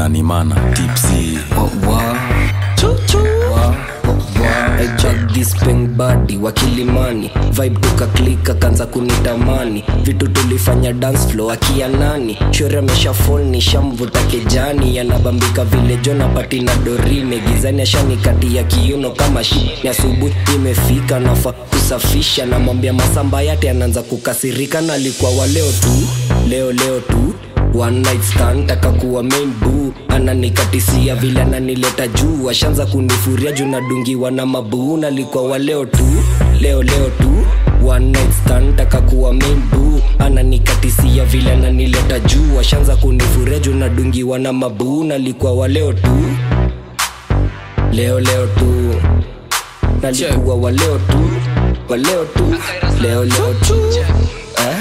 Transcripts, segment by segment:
na ni mana tipsi badi wakilimani vibe tukaklika kanza kunitamani vitu tulifanya dance floor akia nani shore amesha fall ni shamvuta kejani yanabambika vile jona pati na dorine gizani ashanikati ya kiuno kama shi ni asubuhi imefika nafa kusafisha namwambia masamba yate anaanza kukasirika na alikuwa waleo tu leo leo tu one night stand taka kuwa main boo ananikatisia vile ananileta juu ashanza kunifuria juu nadungiwa na mabuu nalikuwa wa leo tu leo leo tu one night stand taka kuwa main boo ananikatisia vile ananileta juu ashanza kunifuria juu nadungiwa na mabuu nalikuwa wa leo tu leo leo tu nalikuwa wa leo tu wa leo tu leo leo tu eh?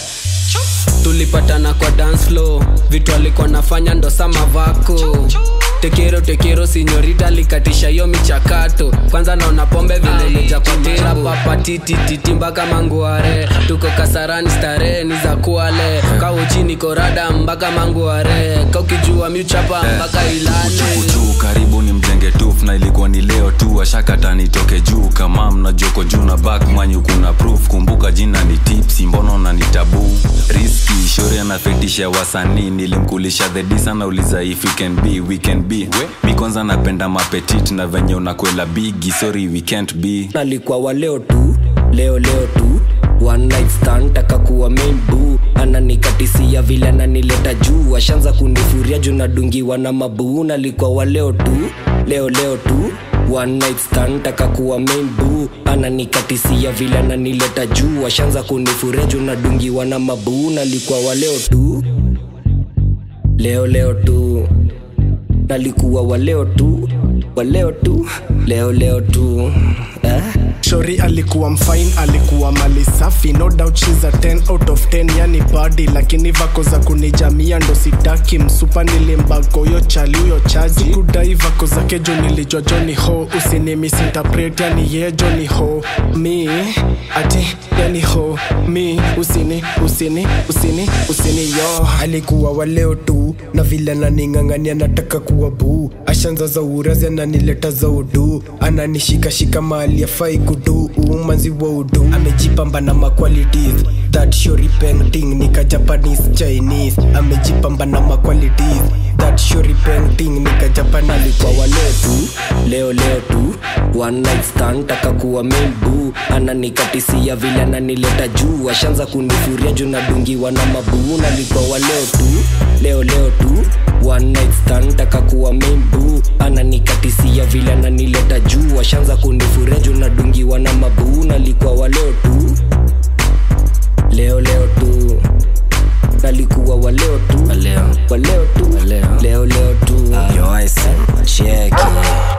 tulipatana kwa dance floor vitu alikuwa nafanya ndo sama vako tekero tekero sinyorita likatisha hiyo michakato kwanza naona pombe vile imeja kwa tera papa titititi mpaka manguare tuko kasarani starehe ni za kuale kawo chini korada mpaka manguare kaukijua miuchapa mpaka ilale juu karibu ni mjenge tuf na ilikuwa ni leo tu ashakata nitoke juu kama mnajoko juu na back manyu kuna proof kumbuka jina ni tipsi mbono na ni tabu riski shori anafetisha wasanii nilimkulisha the dis anauliza if we can be we can be mi kwanza napenda mapetit na venye unakwela bigi sorry we can't be alikuwa wa leo tu leo leo tu one night stand taka kuwa main boo ananikatisia vile ananileta juu ashanza kunifuria juu nadungiwa na mabuu nalikuwa wa leo tu leo leo tu one night stand taka kuwa main boo ananikatisia vile ananileta juu ashanza kunifuria juu nadungiwa na mabuu nalikuwa wa leo tu leo leo tu nalikuwa wa leo tu wa leo tu leo leo tu eh? shori alikuwa mfine alikuwa mali safi no doubt she's a 10 out of 10 yani badi lakini vako za kunijamia ndo sitaki msupa nilimbako yo chali huyo chaji kudai vako zake jo nilijwa joni ho usinimisinterpret yani ye joni ho mi ati yani ho mi usini usini usini usini yo alikuwa waleo tu na vile ananing'ang'ania nataka kuwa buu ashanza za urazi ananileta za udu ananishikashika mahali afai kudu umanzi wa udu amejipamba na maqualities that shori painting nika japanese chinese amejipamba na maqualities that shori painting nika japanese alikuwa wa leo tu leo leo tu one night stand taka kuwa main boo ananikatisia vile ananileta juu ashanza kunifuria juu nadungiwa na mabuu nalikuwa wa leo tu leo leo tu one night stand taka kuwa main boo ananikatisia vile ananileta juu ashanza kunifuria juu nadungiwa na mabuu nalikuwa wa leo tu leo leo tu nalikuwa wa leo tu Leo. wa leo tu Leo. leo leo tu Yo, I said, check it.